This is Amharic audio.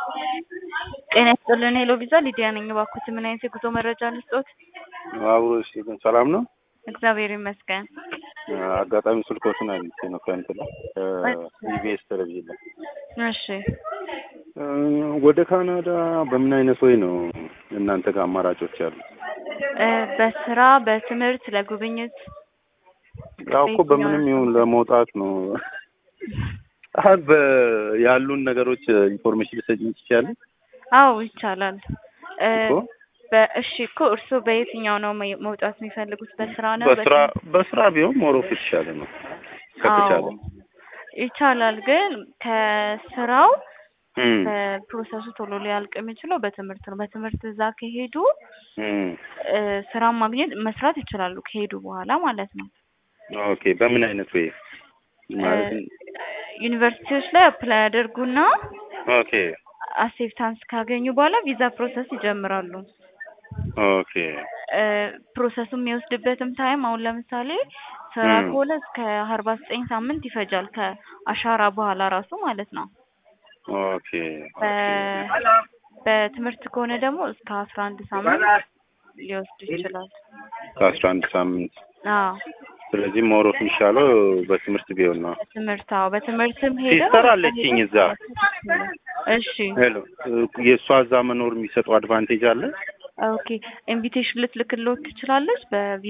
ጤና ይስጥልን ሄሎ ቪዛ ሊዲያ ነኝ። እባክዎት ምን አይነት የጉዞ መረጃ ልስጦት? አብሮ ሰላም ነው። እግዚአብሔር ይመስገን። አጋጣሚ ስልኮትን አግኝቼ ነው ከእንትን ኢቢኤስ ቴሌቪዥን ላይ። እሺ እ ወደ ካናዳ በምን አይነት ወይ ነው እናንተ ጋር አማራጮች ያሉ? እ በስራ በትምህርት ለጉብኝት ያው እኮ በምንም ይሁን ለመውጣት ነው። አሁን በ ያሉን ነገሮች ኢንፎርሜሽን ልትሰጪኝ ትችያለሽ? አዎ ይቻላል። እ እኮ በእሺ እኮ እርስዎ በየትኛው ነው መ- መውጣት የሚፈልጉት? በስራ ነው? በስራ በስራ ቢሆን ሞሮፍ የተሻለ ነው ከተቻለ። አዎ ይቻላል። ግን ከስራው እም ፕሮሰሱ ቶሎ ሊያልቅ የሚችለው በትምህርት ነው። በትምህርት እዛ ከሄዱ እም እ ስራ ማግኘት መስራት ይችላሉ ከሄዱ በኋላ ማለት ነው። ኦኬ በምን አይነት ወይ ማለት እ ዩኒቨርሲቲዎች ላይ አፕላይ ያደርጉና ኦኬ አክሴፕታንስ ካገኙ በኋላ ቪዛ ፕሮሰስ ይጀምራሉ። ኦኬ እ ፕሮሰሱ የሚወስድበትም ታይም አሁን ለምሳሌ ስራ እም ከሆነ እስከ አርባ ዘጠኝ ሳምንት ይፈጃል ከአሻራ በኋላ ራሱ ማለት ነው። ኦኬ በ ኦኬ በትምህርት ከሆነ ደግሞ እስከ አስራ አንድ ሳምንት ሊወስድ ይችላል። ከአስራ አንድ ሳምንት አዎ ስለዚህ ሞሮፍ የሚሻለው በትምህርት ቢሆን ነው። በትምህርት አዎ በትምህርትም ሄደው ሲስተር አለችኝ እዛ። እሺ ሄሎ የእሷ እዛ መኖር የሚሰጠው አድቫንቴጅ አለ? ኦኬ ኢንቪቴሽን ልትልክልዎት ትችላለች በቪ